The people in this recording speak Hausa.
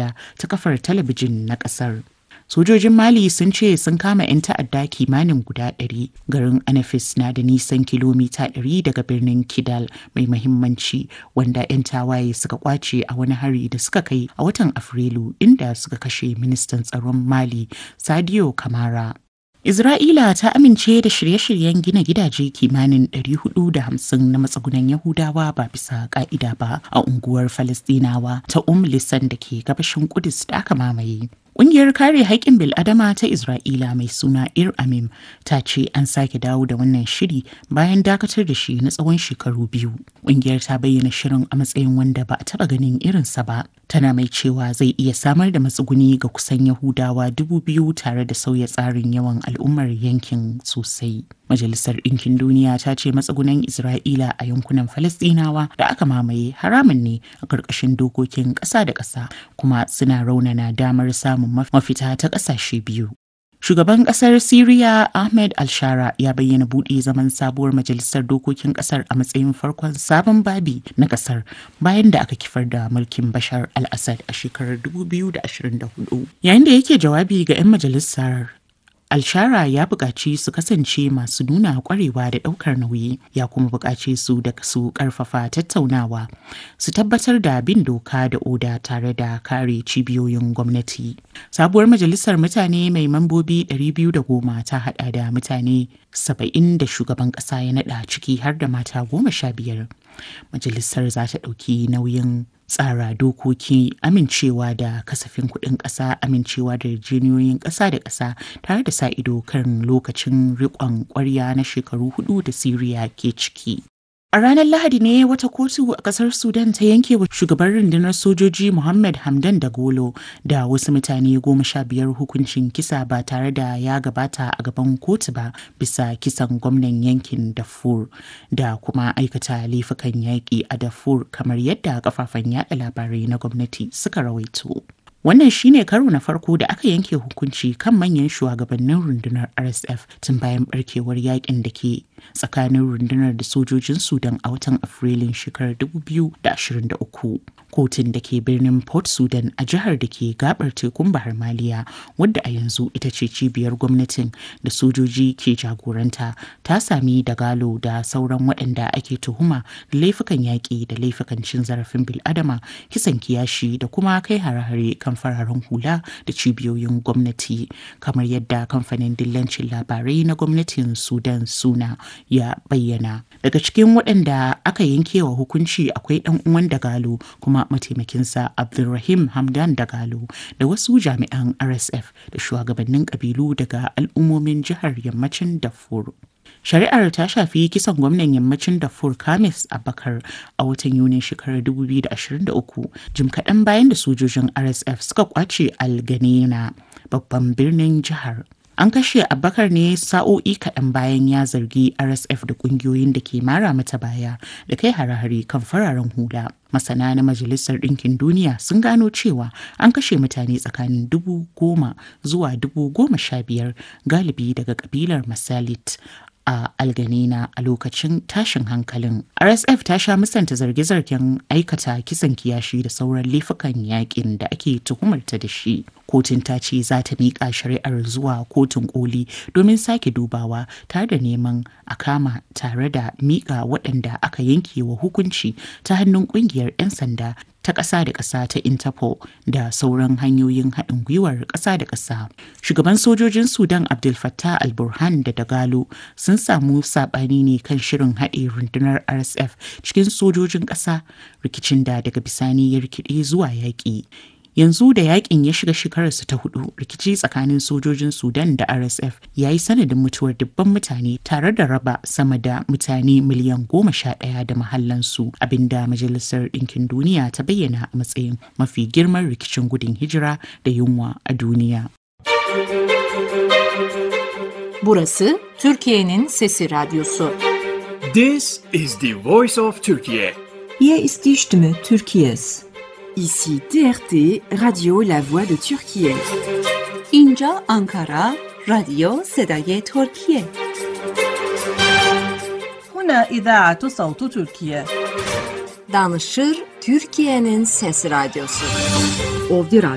ta'adda ta kafar talabijin na ƙasar. Sojojin Mali sun ce sun kama 'yan ta'adda kimanin guda ɗari garin Anafis na da nisan kilomita ɗari daga birnin Kidal mai mahimmanci wanda 'yan tawaye suka kwace a wani hari da suka kai a watan Afrilu inda suka kashe ministan tsaron Mali Sadio Kamara. Isra'ila ta amince da shirye-shiryen gina gidaje kimanin 450 na matsugunan Yahudawa ba bisa ka'ida ba a unguwar Falistinawa ta Um Lisan da ke gabashin Kudus da aka mamaye. Ƙungiyar kare haƙƙin bil'adama ta Isra'ila mai suna Ir Amim ta ce an sake dawo da wannan shiri bayan dakatar da shi na tsawon shekaru biyu. Ƙungiyar ta bayyana shirin a matsayin wanda ba a taɓa ganin irinsa ba. Tana mai cewa zai iya samar da matsuguni ga kusan Yahudawa dubu biyu tare da sauya tsarin yawan al'ummar yankin sosai. Majalisar Ɗinkin Duniya ta ce matsugunan Isra'ila a yankunan Falasɗinawa da aka mamaye haramun ne a ƙarƙashin dokokin ƙasa da ƙasa kuma suna raunana damar samun mafita ta ƙasashe biyu. Shugaban ƙasar Siriya Ahmed Alshara ya bayyana buɗe zaman sabuwar majalisar dokokin ƙasar a matsayin farkon sabon babi na ƙasar bayan da aka kifar da mulkin Bashar al-Assad a shekarar 2024. Yayin da yake jawabi ga 'yan majalisar Alshara ya buƙaci su kasance masu nuna ƙwarewa da ɗaukar nauyi ya kuma buƙaci su da su ƙarfafa tattaunawa su tabbatar da bin doka da oda tare da kare cibiyoyin gwamnati. Sabuwar majalisar mutane mai mambobi 210 ta haɗa da mutane 70 da shugaban ƙasa ya naɗa ciki har da mata goma sha biyar. Majalisar za ta ɗauki nauyin tsara dokoki amincewa da kasafin kuɗin ƙasa amincewa da yarjejeniyoyin ƙasa da ƙasa tare da sa ido kan lokacin riƙon ƙwarya na shekaru hudu da siriya ke ciki A ranar Lahadi ne wata kotu a kasar Sudan ta yanke wa shugaban rundunar sojoji Muhammad Hamdan Dagolo da wasu mutane goma sha biyar hukuncin kisa ba tare da ya gabata a gaban kotu ba bisa kisan gwamnan yankin Darfur da kuma aikata laifukan yaƙi a Darfur kamar yadda kafafen yaɗa labarai na gwamnati suka rawaito. Wannan shine karo na farko da aka yanke hukunci kan manyan shugabannin rundunar RSF tun bayan barkewar yakin da ke tsakanin rundunar da sojojin Sudan a watan Afrilun shekarar 2023. Kotun da ke birnin Port Sudan a jihar da ke gabar tekun Bahar Maliya wadda a yanzu ita ce cibiyar gwamnatin da sojoji ke jagoranta ta sami dagalo da sauran waɗanda ake tuhuma da laifukan yaƙi da laifukan cin zarafin bil'adama kisan kiyashi da kuma kai hare-hare kan fararen hula da cibiyoyin gwamnati kamar yadda kamfanin dillancin labarai na gwamnatin sudan suna ya bayyana daga cikin waɗanda aka yankewa hukunci akwai ɗan uwan dagalo kuma mataimakinsa abdulrahim hamdan dagalo da wasu jami'an rsf da shugabannin ƙabilu daga al'ummomin jihar yammacin darfur Shari'ar ta shafi kisan gwamnan yammacin Darfur Kamis Abakar a watan Yunin shekarar 2023 jim kaɗan bayan da sojojin RSF suka kwace Alganena babban birnin jihar. An kashe Abakar ne sa'o'i kaɗan bayan ya zargi RSF da ƙungiyoyin da ke mara mata baya da kai hare-hare kan fararen hula. Masana na Majalisar Ɗinkin Duniya sun gano cewa an kashe mutane tsakanin dubu goma zuwa dubu goma sha biyar galibi daga ƙabilar Masalit a alganina a lokacin tashin hankalin rsf ta sha musanta zarge-zargen aikata kisan kiyashi da sauran laifukan yakin da ake tuhumarta da shi kotun ta ce za ta miƙa shari'ar zuwa kotun koli domin sake dubawa tare da neman a kama tare da miƙa waɗanda aka yanke wa hukunci ta hannun ƙungiyar 'yan sanda ta ƙasa da ƙasa ta interpol da sauran hanyoyin haɗin gwiwar ƙasa da ƙasa shugaban sojojin sudan abdul fattah al-burhan da dagalo sun samu saɓani ne kan shirin haɗe rundunar rsf cikin sojojin ƙasa rikicin da daga bisani ya rikide zuwa yaƙi yanzu da yakin ya shiga shekararsa ta hudu rikici tsakanin sojojin sudan da rsf ya yi sanadin mutuwar dubban mutane tare da raba sama da mutane miliyan goma sha ɗaya da mahallansu abinda majalisar ɗinkin duniya ta bayyana a matsayin mafi girman rikicin gudun hijira da yunwa a duniya Burası Türkiye'nin Sesi Radyosu. This is the voice of Turkey. Hier ist die Stimme Türkiye's. Ici TRT Radio La Voix de Turquie. اینجا آنکارا رادیو صدای ترکیه. هنا إذاعة صوت تركيا. Danışır Türkiye'nin Sesi Radyosu. Ovdi